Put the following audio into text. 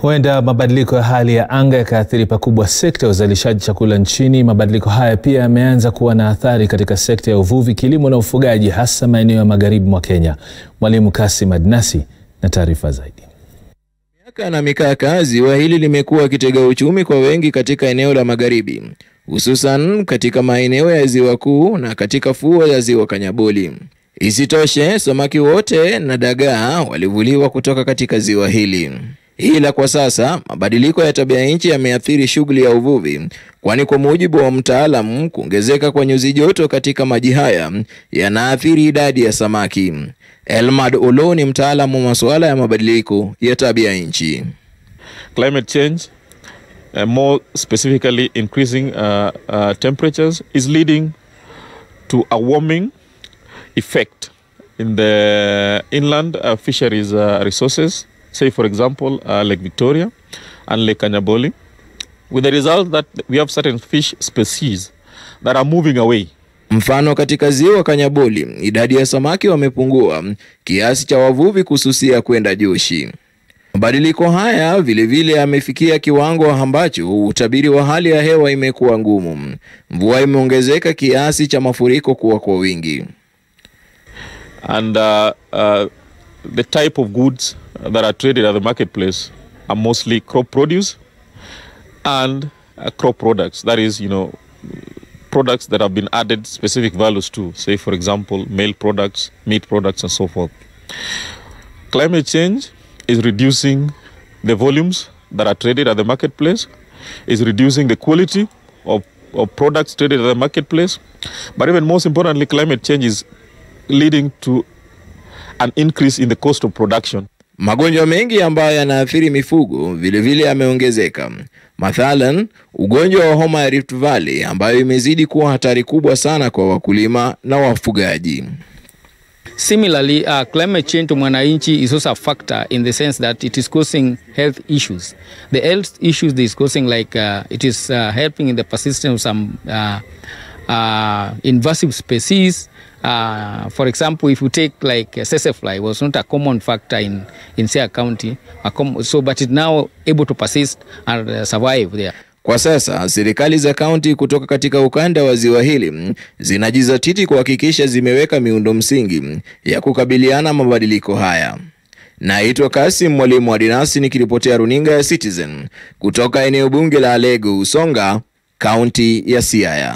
Huenda mabadiliko ya hali ya anga yakaathiri pakubwa sekta ya uzalishaji chakula nchini. Mabadiliko haya pia yameanza kuwa na athari katika sekta ya uvuvi, kilimo na ufugaji, hasa maeneo ya magharibi mwa Kenya. Mwalimu Kasim Adnasi na taarifa zaidi. Miaka na mikaka, ziwa hili limekuwa kitega uchumi kwa wengi katika eneo la magharibi, hususan katika maeneo ya ziwa kuu na katika fuo ya ziwa Kanyaboli. Isitoshe, samaki wote na dagaa walivuliwa kutoka katika ziwa hili. Ila kwa sasa mabadiliko ya tabia nchi yameathiri shughuli ya uvuvi, kwani kwa mujibu wa mtaalamu, kuongezeka kwa nyuzi joto katika maji haya yanaathiri idadi ya samaki. Elmad Olo ni mtaalamu wa masuala ya mabadiliko ya tabia nchi. Climate change, uh, more specifically increasing uh, uh, temperatures, is leading to a warming effect in the inland uh, fisheries uh, resources, say for example uh, Lake Victoria and Lake Kanyaboli, with the result that we have certain fish species that are moving away. Mfano, katika ziwa Kanyaboli idadi ya samaki wamepungua kiasi cha wavuvi kususia kwenda Joshi. Mabadiliko haya vilevile yamefikia kiwango ambacho utabiri wa hali ya hewa imekuwa ngumu. Mvua imeongezeka kiasi cha mafuriko kuwa kwa wingi. And uh, uh, the type of goods that are traded at the marketplace are mostly crop produce and uh, crop products. That is, you know, products that have been added specific values to, say, for example, milk products, meat products, and so forth. Climate change is reducing the volumes that are traded at the marketplace, is reducing the quality of, of products traded at the marketplace, but even most importantly, climate change is leading to an increase in the cost of production. Magonjwa mengi ambayo yanaathiri mifugo vilevile yameongezeka. Mathalan, ugonjwa wa homa ya Rift Valley ambayo imezidi kuwa hatari kubwa sana kwa wakulima na wafugaji. Similarly, uh, climate change to mwananchi is also a factor in the sense that it is causing health issues. The health issues it is causing, like uh, it is uh, helping in the persistence of some uh, uh, invasive species. Uh, for example, if you take like uh, fly was not a common factor in in Siaya County, a com so but it now able to persist and uh, survive there. Kwa sasa serikali za kaunti kutoka katika ukanda wa ziwa hili zinajizatiti kuhakikisha zimeweka miundo msingi ya kukabiliana mabadiliko haya. Naitwa Kasim Mwalimu wa Dinasi nikiripotea runinga ya Citizen kutoka eneo bunge la Alego Usonga, kaunti ya Siaya.